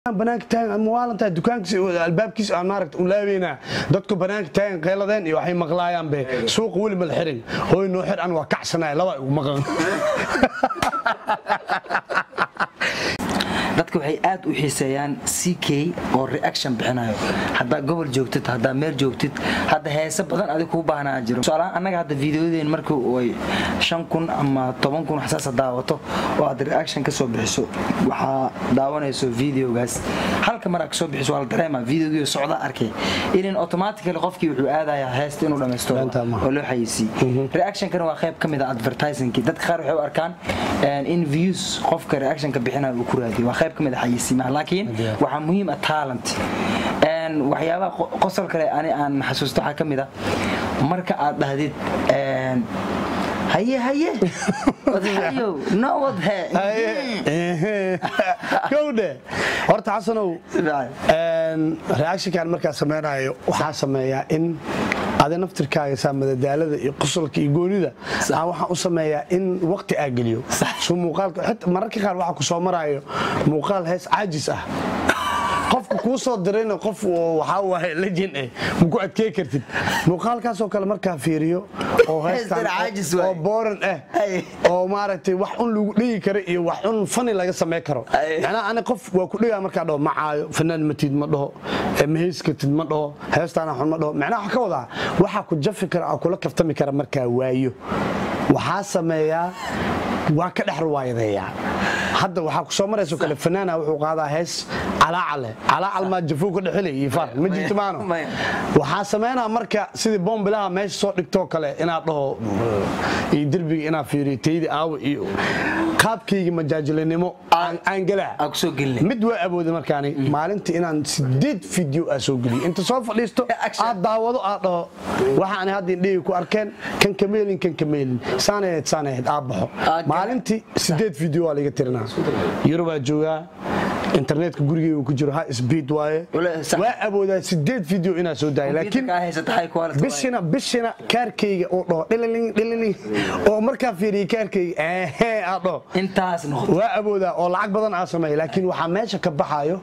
banaanka taagan maalintaa dukaankiisa albaabkiisa aan maaragta u laabeynaa dadku banaanka taagan qeyladeen iyo waxay maqlaayaan be suuqa weli mal xirin hooy noo xir an waa kacsanaya laba igu maqan dadka waxay aad u xiiseeyaan ck oo reaction bixinayo haddaa gobol joogtid haddaa meel joogtid hadda heese badan adig kuu baahnaa jiro tusaalahaan annaga hadda fiideoyadeen markii ay shan kun ama toban kun xasaasa daawato oo aad reaction ka soo bixiso waxaa daawanayso videogaas halka mar aad kasoo bixiso waa la dareema videogii socda arkay inan automatically qofkii wuxuu aadayaa heesta inuu dhammaysto Beenta ma. oo loo xayisiiy reactionkana waa qayb ka mid a advertisingkii dadka qaar waxay u arkaan in views qofka reactionka bixinaya uu ku raadiyo waa qayb ka mid a xayisiimaha laakiin waxaa muhiim ah talent Een, waxyaabaha qo- qosol kale ani aan xasuusto waxaa ka mid a marka aad dhahdid een, haye haye wadhayow no wadhe gowdhe horta xasanow een, reactionkan markaa samaynayo waxaa sameeyaa in adi naftirkaaga saa madadaalada iyo qosolka iyo goonida aan waxaan u sameeyaa in waqti aa geliyo soo muuqaalka xit- mararka qaar waxaa ku soo maraayo muuqaal hees caajis ah qofka kuu soo dirayna qof oo waxaa waaye legend eh ma ku adkey kartid muuqaalkaasoo kale markaa fiiriyo oo heestan Heestan caajis waaye. oo booran ah Ay. oo maaragtay wax un lagu dhigi karo iyo wax un fani laga samey karo Ay. macnaha ani qof waa ku dhigaa markaa dhaho macaayo fanaan matid ma dhaho eh, mahayskatid ma dhaho heestaana xun ma dhaho macnaha waxa ka wadaa waxaa ku jafi kara oo kula kaftami kara markaa waayo waxaa sameeyaa waa ka dhex ruwaayadeeyaa hadda waxaa ku soo marayso kale fanaana wuxuu qaadaa hees calaacal leh calaacal maa jafuu ka dhexilay iyo far ma jirto maano Maya. waxaa sameynaa marka sidii boombilaha meesha soo dhigtoo kale inaad dhaho iyo derbiga inaad fiiriyo taydi aawo iyo qaabkayga majaajilinimo aan aan galaa aa kusoo gelinay mid waa awooday markaani maalintii inaan sideed video aa soo geliyo inta soo fadhiisto Action. aad daawado aad dhaho waxaan hadda indhahii ku arkeen kan kameelin kan kameelin saanaheed saanaheed aad baxo Ah, maalintii sideed video waa laga tirinaa yurubaa joogaa internetka gurigeyga ku jiro ha speed waaye Wala- sax. waa awoodaa sideed video inaa soo daaya laakiin kaa haysata high quality waaye. bishina bishina kaarkayga oo dhaho dhililing dhililing oo markaa fiiriya kaarkayga ehe aad dhaho intaas noqoto waa awoodaa oo lacag badan aa sameeya laakiin waxaa meesha ka baxaayo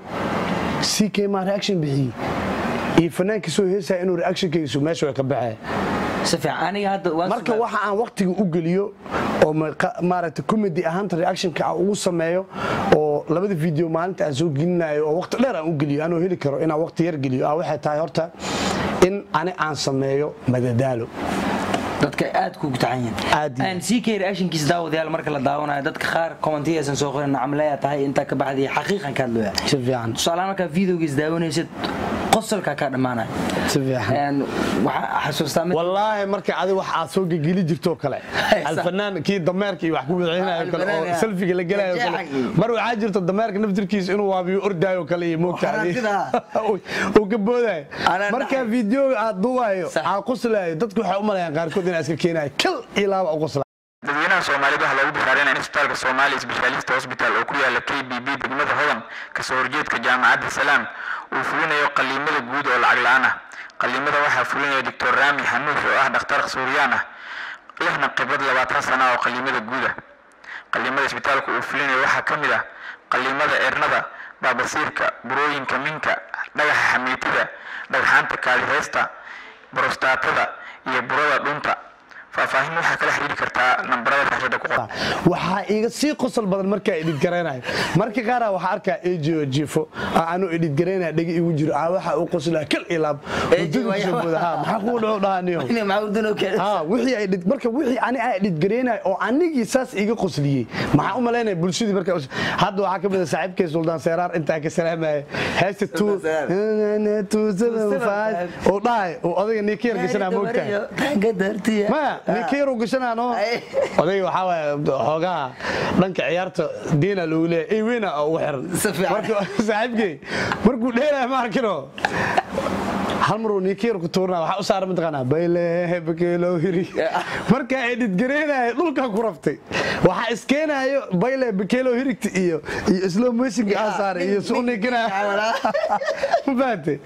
ck maa reaction bixiyey iyo fanaankii soo heesaya inuu reactionkaygiisu meesha way ka baxee si fiican aniga hadda waan marka sugaa- waxa aan waqtiga u geliyo oo maqa- maaragtay comedy ahaanta reactionka aan ugu sameeyo oo labada video maalinta aan soo gelinayo oo waqti dheer aan u geliyo anoo heli karo inaan waqti yar geliyo ah waxay tahay horta in ani aan sameeyo madadaalo dadka aad ku tacan Aad iyo- yihiin ck reactionkiisa daawadayaal marka la daawanayo dadka qaar commentiya aysan soo qorin nacamleya tahay intaa ka baxday xaqiiqan ka hadlooya si fiican tusaalahaan markaa videogiis daawanaysid qosolkaa kaa dhammaanaya si fiican Een, waxaa xasuustaa mid wallaahi marka adi wax aad soo gegeli jirto kale Hey, sa- alfanaan kii dameerka iyo wax ku bixinayo kale Alfanaan, oo ya. selfiga la gelayo kale Jeexagii. mar waxaa jirto dameerka naftirkiisa inuu waabiyo ordaayo kale iyo moogta Xanaaqida. uu ka boodayo Anaa marka dhacay. videoga aad duubayo Sax. aa qoslayo dadku waxay u malayaan qaarkood inaa iska keenayo kal iyo laaba u qosla dadweynaha soomaalida waxaa loogu bishaareynaya in isbitaalka soomaaliya specialist hospital oo ku yaala k b b degmada hodan kasoo horjeedka jaamacadda salaam uu fulinayo qaliimada guud oo lacag la-aan ah qaliimada waxaa fulinaya doctor raami xanuuf oo ah dhakhtar suuriyaan ah lehna khibrad labaatan sana oo qaliimada guud ah qaliimada isbitaalka uu fulinayo waxaa ka mid ah qaliimada eernada baabasiirka burooyinka minka dhagaxa xamiitida dhagxaanta kaadiheesta borostaatada iyo burada dhunta faahfaahin waxaa kala xiriiri kartaa nambarada raashada ku qoran waxaa iga sii qosol badan markaa edhid garaynayo marka qaara waxaa arkaa ejo jifo anuu edhid garaynaya dhegi igu jiro aa waxaa u qoslaa kal iyo laab Eji, Hurdada kusoo waa- booda. Ha, maxaa kugu dhaco dhahaniyo Inay maxaa urdunoo keenay? ha wixii ay dhid marka wixii ani aan dhidgareynay oo anigii saas iga qosliyey maxaa u malaynaya bulshadii marka hadda waxaa ka mid ah saaxiibkay suldaan seeraar intaa ka salaamaya heesta oo dhahay oo odayga ninkiyar gashanaa moogtahay Taanka dartiya. maya ninkiyar uu gashanaano Ay. odayga waxaa waaye xoogaha dhanka ciyaarta diina loogu leeyahay ey weyna oo ugu xiran Si fiican. marka saaxiibkay markuu dheelaya ma arkino hal maruu ninkiyar ku tuurnaa waxaa u saaran mataqaanaa bayle bakeelo hiri markaa edhid gareynaya dhulkaa ku raftay waxaa iskeenayo bayle bakeelo hirigta iyo iyo slow motionka aa saaray iyo su ninkinaya ma fahantay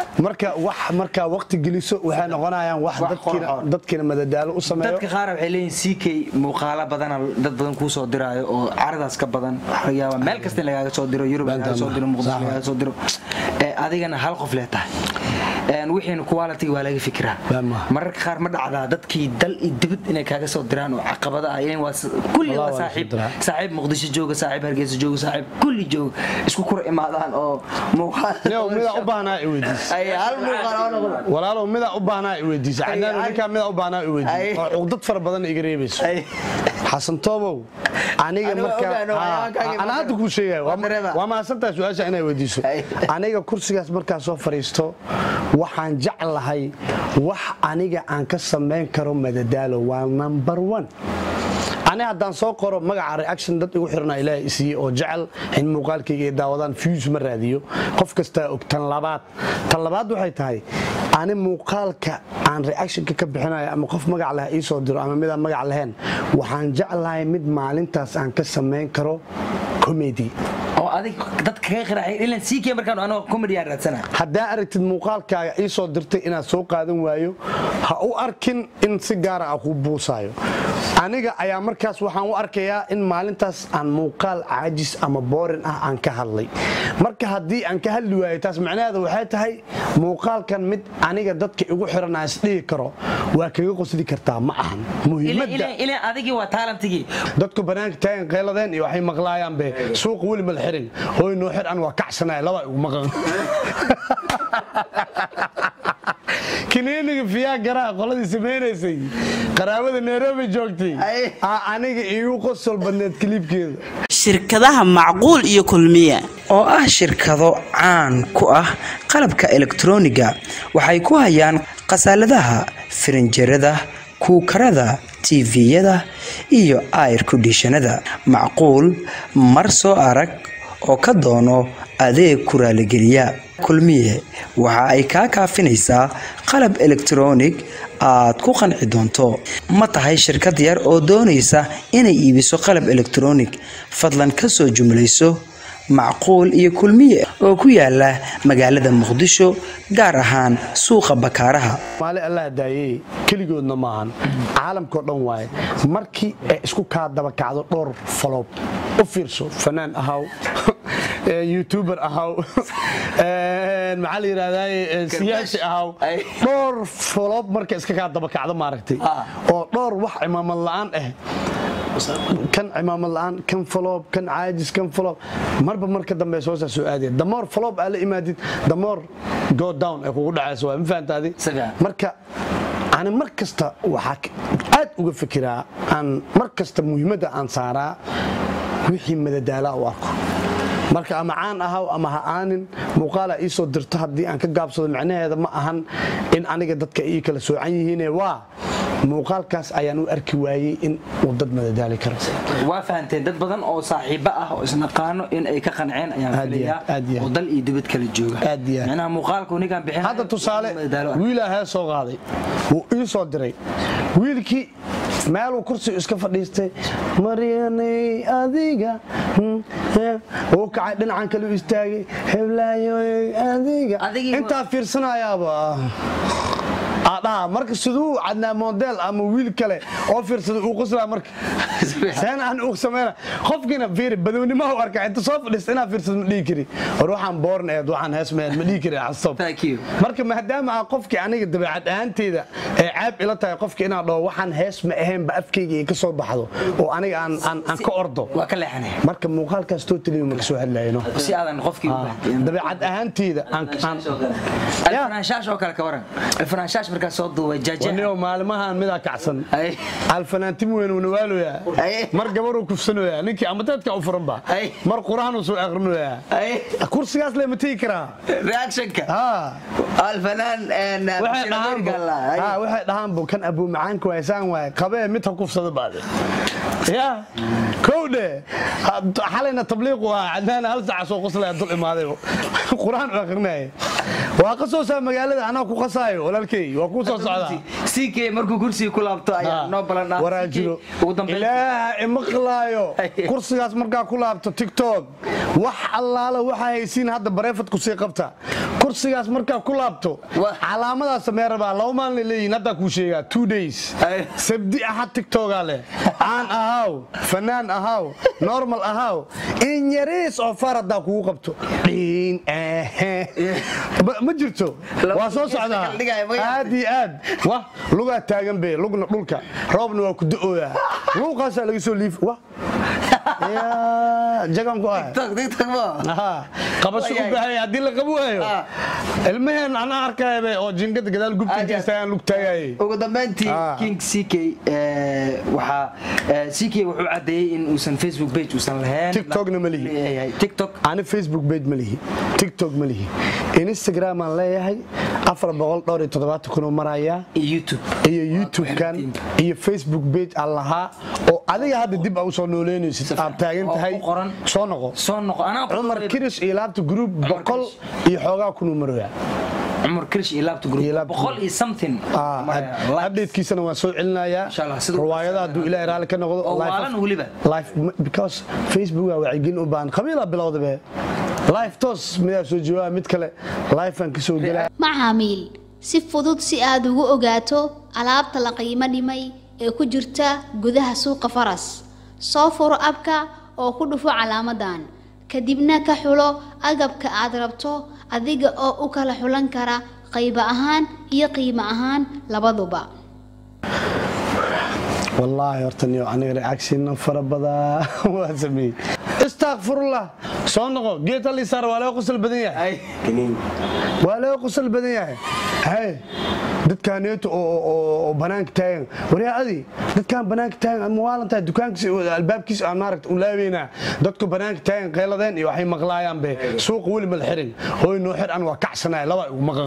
marka wax markaa waqti geliso waxay noqonayaan wax Wax dadkiina qorxoon. dadkiina madadaalo u sameeyo dadka qaar waxay leeyihin ck muuqaalo badana dad badan kuu soo diraayo oo caradaas ka badan waxaa laga yaabaa meel kasta in lagaaga soo diro yurub lagaaga soo diro muqdisho Sax. lagaaga soo diro Ee, adigana hal qof lee tahay Een, wixiina quality waa laga fikiraa Baa ma. mararka qaar ma dhacdaa dadkii dal iyo dibad inay kaaga soo diraan oo caqabada ah ileen waa s- kulli Wallah waa waa la saaxiib soo diraa. saaxiib muqdisho jooga saaxiib hargeysa jooga saaxiib kulli jooga isku kura imaadaan oo muuqaal Nio, midaa u baahnaa i weydiis ay hal muuqaal oo noqdo walaalow midaa u baahnaa i weydiisa Ay, cadaan ay. ninkaa midaa u baahnaa i weydiis Ay. oo cuqdad fara badan iga reebayso Ay. xasan toobow aniga Aniga marka ogaano, waxyaabaa kaaga ana hadda kuu sheegaya Waa dareema. waa mahadsantahay su-aasha inay weydiiso Ay. aniga kursigaas markaa soo fadhiisto waxaan jeclahay wax aniga aan ka samayn karo madadaalo waa number one ani haddaan soo qoro magaca reaction dad igu xirnaa ilaahay isiiye oo jecel in muuqaalkayga ay daawadaan views ma raadiyo qof kastaa og tan labaad tan labaad waxay tahay ani muuqaalka aan reactionka ka bixinayo ama qof magac leh ii soo diro ama midaan magac lahayn waxaan jeclahay mid maalintaas aan ka samayn karo comedy oo adig dadka kaga qiraacay ilan ck markaan anoo comedy aan raadsana haddaa aragtid muuqaalkaaga ii soo dirtay inaad soo qaadan waayo ha u arkin in si gaara ah kuu buusaayo aniga ayaa markaas waxaan u arkayaa in maalintaas aan muuqaal caajis ama boorin ah aan ka hadlay marka haddii aan ka hadli waayo taas macnaheeda waxay tahay muuqaalkan mid aniga dadka igu xiran aan isdhihi karo waa kaga qosli kartaa ma ahan muhiimadda ilan adigii waa taalantigii dadku banaanka taagan qayladeen iyo waxay maqlaayaan be suuqa weli mal xirin hooy noo xir an waa kacsanaya laba igu maqan kiniiniga fiyaa garaa qoladii samaynaysay qaraabada nairobi joogtay Ay. aa aniga iigu qosol badneed kiliibkeeda shirkadaha macquul iyo kulmiye oo ah shirkado caan ku ah qalabka elektrooniga waxay ku hayaan khasaaladaha firinjerada kuukarada tv-yada iyo air kondishanada macquul mar soo arag oo ka doono adeeg ku raaligeliya kulmiye waxa ay kaa kaafinaysaa qalab elektroonig aad ku qanci doonto ma tahay shirkad yar oo doonaysa inay iibiso qalab elektroonig fadlan ka soo jumlayso macquul iyo kulmiye oo ku yaala magaalada muqdisho gaar ahaan suuqa bakaaraha maali allah daayey keligoodna maahan caalamkao dhan waaye markii ay isku kaa daba kacdo dhowr falob u fiirso fanaan ahaw youtuber ahaw maxaa la yidhahdaa siyaasi ahaw Ay. dhowr falob marka iska kaa daba kacdo maaragtay Ah. oo dhowr wax cimaamad la'aan ah kan cimaamad la'aan kan faloob kan caajis kan faloob marba marka dambe soo saa soo aadaya damoor faloob aa la imaadid damoor go down ay kugu dhacayso waa ma fahantaadi Si fiican. marka ani mar kasta waxaa k- aad uga fikiraa aan mar kasta muhiimadda aan saaraa wixii madadaala u arko marka ama caan ahaw ama ha aanin muuqaala ii soo dirto haddii aan ka gaabsado macnaheeda ma ahan in aniga dadka ii kala soocan yihiine waa muuqaalkaas ayaan u arki waayey in uu dad madadaali karo waa fahanteen dad badan oo saaxiibo ah oo isnaqaano in ay ka qanceen ayaan Aad iyo filayaa aad iyo aad. oo dal iyo dibad kala jooga Aad iyo aad. micnaha muuqaalku ninkaan bixin hadda tusaale wiilaa hee soo qaaday wuu ii soo diray wiilkii meeluu kursigu iska fadhiistay maryanay adiga hmm, eh, wuu kacay dhinacan kale u istaagay heblaayoy adiga Adigii wa- intaa fiirsanayaaba adhaa marka siduu cadnaa model ama wiil kale oo fiirsada uu qoslaa marka seen aan uu sameeyna qofkina fiiri badownimaha u arkaa inta soo fadhiista inaa fiirsado ma dhihi kari war waxaan boorn eed waxaan heesmeed ma dhihi kari xastob Thank you. marka maadaama aan qofkii aniga dabeecad ahaanteyda ee caab ila tahay qofki inaan dhaho waxaan hees ma ahaynba afkayga ay ka soo baxdo oo aniga aan aan aan ka ordo waa ka leexanay marka muuqaalkaas totally ma ka soo hadlayno si aadan qofkii u bahdin dabeecad ahaanteyda aan aan Ya. alfanaanshash oo kale ka waran alfanaanshash markaa soo duubay jaja wanio maalimahan midaa kacsan Ay. alfanaantim weyn uu nawaaloyaa Ay. mar gabaruu kufsanoyaa ninkii ama dadka u furanba Ay. mar quraanuu soo aqrinoyaa Ay. kursigaas le ma tegi karaa reactionka Ha. alfanaan waxay dhahaanbo Ha, waxay dhahaanbo kan abuu macaanka waysaan waaye qabee mid ha kufsada baade ya kowdhe xalayna tabliiqu ahaa cadnaana hal saaca soo qoslaya dul imaaday quraan u aqrinaya waa qasoosaa magaalada anaa ku qasaayo walaalkey waa kuu soo socdaa ck markuu kursiga ku laabto ayaa noo ballanaa waraa jiro ugu dambeyn ilaaha imaqlaayo kursigaas markaa ku laabto tiktok wax allaala waxaa haysiin hadda bareefadku sii qabta kursigaas markaa ku laabto Wah. calaamadaas samee rabaa laba maalin leeyihin haddaa kuu sheegaa two days Ay. sabdi axad tiktokaa leh caan ahaaw fanaan ahaaw normal ahaaw in yariis oo far haddaa kugu qabto dhiin ehe Ma- ma jirto Laba waa soo gees la socdaa kala dhigaayo, ma gartay? aad iyo aad wah lugaa taagan be lugna dhulka roobna waa ku da'ooyaa luuqaasaa laga soo liif wah yaa jagan ku ah tiktok tiktok mo Aha, qabasho u Wayahay. baahay haddii la qabu waayo Ah. ilmaheen anaa arkaayabe oo jingada gadaal gubta Aad iyo aad. geystayaan lug taagayay ugu dambeyntii Ah. king ck eh, waxaa eh, ck wuxuu cadeeyey in uusan facebook page uusan lahayn TikTokna ma lihi. Leeyahay. tiktok ani facebook page ma lihi tiktok ma lihi instagram aan leeyahay afar boqol dhowr iyo toddobaatan kunoo marayaa iyo youtube iyo youtube-kan iyo facebook page aan lahaa oo adiga hadda dib a usoo nooleynaysid aad taagan oo tahay ku qoran. soo noqo soo noqo anaa ku cumar qoray- kirish iyo laabta group boqol iyo xoogaa kunuu maraya cumar kirish iyo laabta group Iyo laabta boqol iyo something Like- updatekiisana waan soo celinayaa Insha Allah, sida- riwaayada hadduu ilaahay raalli ka noqdo oo live- waalan weliba live because facebook waa wacyigelin u baahan qabiilaa bilowda be live toos midaa soo jawaaba mid kale live aan kasoo gelaa macaamiil si fudud si aad ugu ogaato alaabta la qiimo dhimay ee ku jirta gudaha suuqa faras soo furo abka oo ku dhufo calaamadan kadibna ka xulo agabka aad rabto adiga oo u kala xulan kara qaybo ahaan iyo qiimo ahaan labaduba wallaahi horta niyo aniga reaction fara badaa waa sameeyey istakfirullah soo noqo geed halisaar waa laga qosol badan yahay waa laga qosol badan yahay hay dadkaaneeto oo banaanka taagan waryaa adi dadkaan banaanka taagan ama waalantahay dukaankiisa albaabkiisa aan maaragta u laabeynaa dadku banaanka taagan qeyladeen iyo waxay maqlaayaan be suuqa weli mal xirin hooy noo xir an waa kacsanaya laba igu maqan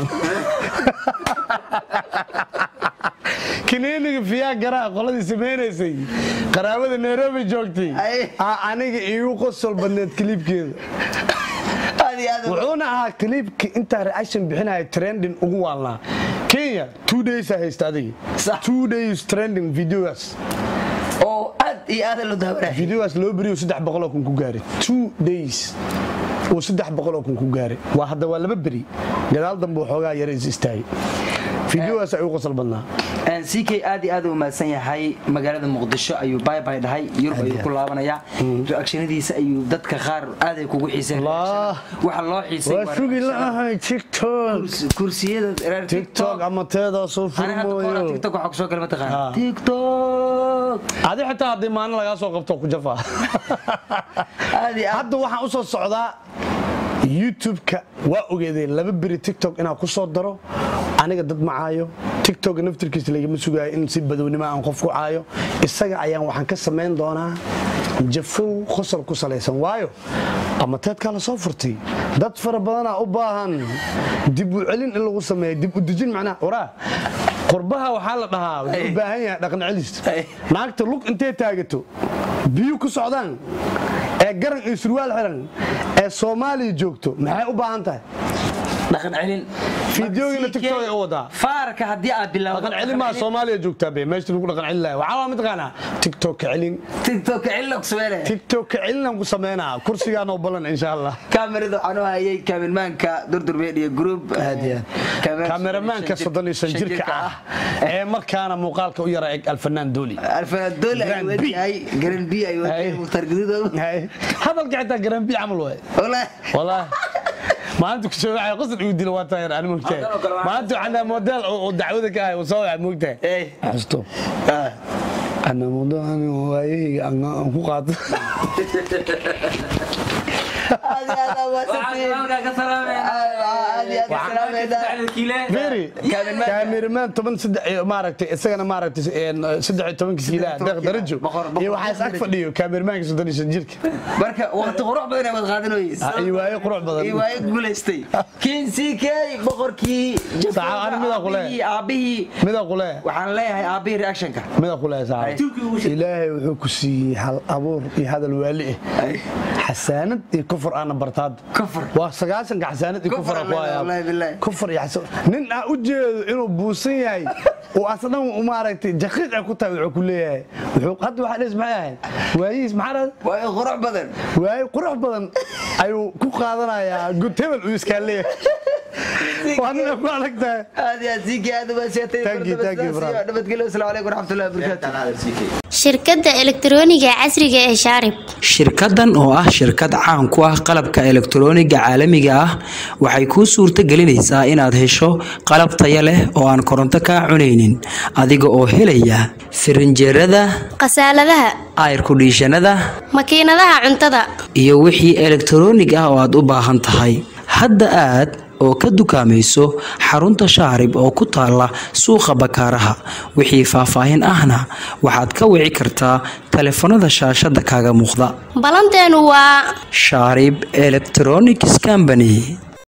kiniiniga fiyaa garaa qoladii samaynaysay qaraabada nairobi joogtay Ay. aa aniga iigu qosol badneed kiliibkeeda aad iyo aad wuxuuna ahaa kiliibka intaa reaction bixinaya trending ugu waalnaa kenya two days a haysta adiga Sax. two days trending videogaas oo aad iyo aad loo daawanaya videogaas loo beriyo saddex boqoloo kun ku gaaray two days uu saddex boqoloo kun ku gaaray waa hadda waa laba beri gadaal dambe waxoogaa yara is istaagay videogaas ay u qosol badnaa ck aad iyo aad u mahadsan yahay magaalada muqdisho ayuu baybay dhahay yurub ayuu ku laabanayaa reactionadiisa ayuu dadka qaar aaday kugu xiiseen Allah. waxa loo xiisay waa waa sugi reaction. la'ahay tiktok Kursi- kursiyada reer tiktok ama teedaa soo Ani hadda kahor furmooyo tiktok waxaa kusoo gala mataqaan Ah. tiktok adi xitaa haddii maalin lagaa soo qabto ku jafa aad iyo aad hadda waxaan u soo socdaa youtube-ka waa ogeedeen laba beri tiktok inaan ku soo daro aniga dad ma caayo tiktok naftirkiisa lagama sugaayo in si badownimo aan qof ku caayo isaga ayaan waxaan ka samayn doonaa jafow qosol ku salaysan waayo ama teedkaa la soo furtay dad fara badanaa u baahan dib u celin in lagu sameeyo dib u dejin macnaha waraa qurbaha waxaa la dhahaa wuxuu u baahan yahay dhaqan celis Ay. naagta lug intay taagato biyu ku socdaan ee garan iyo surwaal xiran ee soomaaliya joogto maxay u baahan tahay dhaqan celin Fiidiyoogina CK TikTok ay u wadaa. faarka haddii aad bilowdo dhaqan celin maa soomaaliya joogtaa be meesha lagu dhaqan celin lahay waxaa waa mataqaanaa tiktok ka celin tiktok celin ku sameynaya tiktok ka celinaan ku sameynaa kursigaan oo balan insha allah kaamirada waxaan u hayay kaamirmaanka durdur media group kameramaanka soddon iyo shan jirka ah ee markaana muuqaalka u yara eg alfanaan dooli alfanadoole ay Grand B. wadayahay garan b ay wadayahay Ay. mukhtar gaduudow Hay. hadalka xitaa garambi camal waay walahi والله maalinta ku soo wacay qasad igu dilo waa taayar ani moogtahay Halkan oo kale waa- maalinta waxaan model oo dacwada ka ahay soo wacay moogtahay Ey. xasto ana mudaan waayay aan ku qaato aad iyo aad waa Very. kaamiramaan toban saddex iyo maaragtay isagana maaragtay een, saddex iyo tobanka kiilaa deeq darajo Boqor- boqor- iyo waxaa is ag fadhiyo kaamiramaanka soddon iyo shan jirka marka waqti qurux badan ay wad qaadanoyis Ah, iyo waayo qurux badan. iyo waayo guulaystay kin ck boqorkii Saacad, ani midaa ku leeyahay. aabihii mida qule waxaan leeyahay aabihii reactionka mida qule saaxiib ilaahay wuxuu ku siiyey hal abuur iyo hadal waali ah xasaanad iyo kufur aana bartaad Kufur. waa sagaasanka xasaanad iyo kufur Kufur ku hayaa aan wallaahi billaahi kufar iyo xasan nin aan u jeedo inuu buusan yahay oo asna maaragtay jaqiiq ay ku tahay wuxuu ku leeyahay wuxuu hadda waxa dhes maxay ahayd waayihiis maxaa dhahda waa qurux badan waayo qurux badan ayuu ku qaadanayaa good hebel uu iskaa leeyahay waa nina ku adag tahay aad iyo aad siikii aad uga sheetay Thank you, thank you, brother. nabadgelyo asalaamu calaykum waraxmatullahi wabarakaatu shirkadda elektarooniga casriga ee shaarib shirkadan oo ah shirkad caan ku ah qalabka elektarooniga caalamiga ah waxay kuu suurto gelinaysaa inaad hesho qalab taya leh oo aan koronto kaa cunaynin adiga oo helaya firinjeerada khasaaladaha ayrkudhiishanada makiinadaha cuntada iyo wixii elektaroonig ah oo aad u baahan tahay hadda aad oo ka dukaamayso xarunta shaarib oo ku taala suuqa bakaaraha wixii faahfaahin ahna waxaad ka wici kartaa taleefanada shaashada kaaga muuqda ballanteenu waa shaarib electronics company